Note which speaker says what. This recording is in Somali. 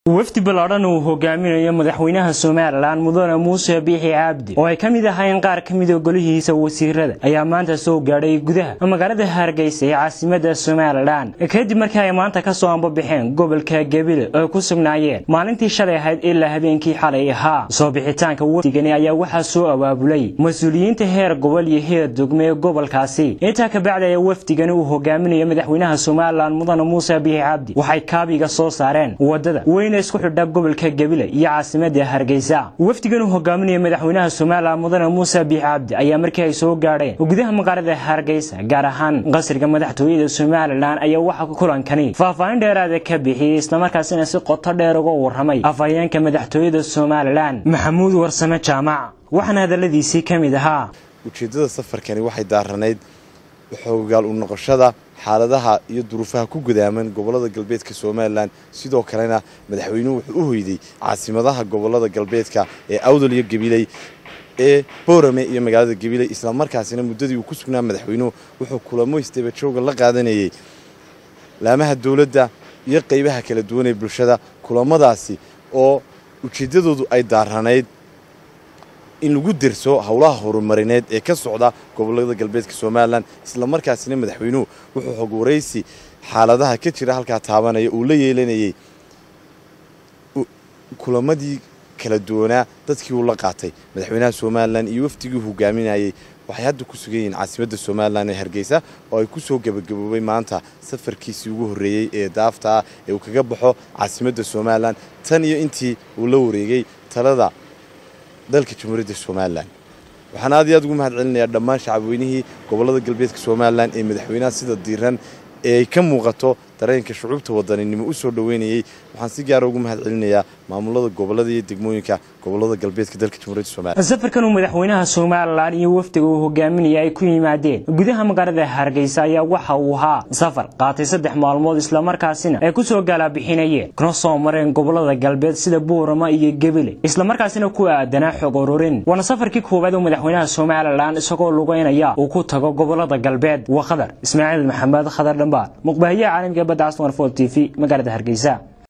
Speaker 1: wafdi ballaadhan uu hogaaminayo madaxweynaha somalilan mudane muuse biixi cabdi oo ay ka mid ahayn qaar ka mida golihiisa wasiirada ayaa maanta soo gaadhay gudaha magaalada hargeysa ee caasimada somalilan kadib markii ay maanta kasoo ambabaxeen gobolka gebile oo ay ku sugnaayeen maalintii shalay ahayd ilaa habeenkii xalay ahaa soo bixitaanka wafdigani ayaa waxaa soo abaabulay mas-uuliyiinta heer gobol iyo heer degme ee gobolkaasi intaa kabacdi ayaa wafdigani uu hogaaminayo madaxweynaha somalilan mudane muuse biixi cabdi waxay kaabiga soo saareen wadada isku xidha gobolka gebile iyo caasimada hargeysa wafdigan uu hogaaminaya madaxweynaha somalilan mudane muuse biix cabdi ayaa markii ay soo gaadheen gudaha magaalada hargeysa gaar ahaan qasriga madaxtooyada somalilan ayaa waxa kulankani faahfaahin dheeraada ka bixiyey islamarkaasina si qoto dheer uga waramay afhayeenka madaxtooyada somalilan maxamuud warsame jaamac waxaana hadaladiisii ka mid ahaa
Speaker 2: ujeeddada safarkani waxay daaranayd xoogaal u noqoshada xaaladaha iyo duruufaha ku gudaaman gobolada galbeedka somalilan sidoo kalena madaxweynuhu wuxuu u hoyday caasimadaha gobolada galbeedka ee awdal iyo gabiley ee boorame iyo magaalada gabiley islamarkaasina muddadii uu ku sugnaa madaxweynuhu wuxuu kulamo isdabajooga la qaadanayay laamaha dowladda iyo qaybaha kala duwan ee bulshada kulamadaasi oo ujeeddadoodu ay daaranayd in lagu derso howlaha horumarineed ee ka socda gobolada galbeedka somalilan islamarkaasina madaxweynuhu wuxuu xog waraysi xaaladaha ka jira halkaa taabanaya uu la yeelanayay kulamadii kala duwanaa dadkii uu la qaatay madaxweynaha somalilan iyo wafdigii hogaaminayay waxay hadda ku sugan yihiin caasimadda somalilan ee hargeysa oo ay ku soo gebagaboobay maanta safarkiisii ugu horreeyey ee daafta ah ee uu kaga baxo caasimadda somalilan tan iyo intii uu la wareegay talada dalka jamhuuriyadda somalilan waxaan aad iyo aad ugu mahad celinayaa dhammaan shacabweynihii gobolada galbeedka somalilan ee madaxweynaha sida diiran ee ay ka muuqato dareenka shucuubta wadaninimo u soo dhoweynayey waxaan si gaara ugu mahad celinayaa maamulada gobolada iyo degmooyinka gobolada galbeedka dalka jamhuuriyadda somalilan
Speaker 1: safarkan uu madaxweynaha somalilan iyo wafdiga uu hogaaminaya ay ku yimaadeen gudaha magaalada hargeysa ayaa waxa uu ahaa safar qaatay saddex maalmood islamarkaasina ay ku soo gaalabixinayeen kana soo mareen gobolada galbeed sida buurama iyo gebile islamarkaasina ku aadanaa xog ururin waana safarkii koowaad oo madaxweynaha somalilan isagoo lugeynaya uu ku tago gobolada galbeed waa khadar ismaaciil maxamed khadar dhambaar muqbaahiyaha caalamka badda caswan fol t v magaalada hargeysa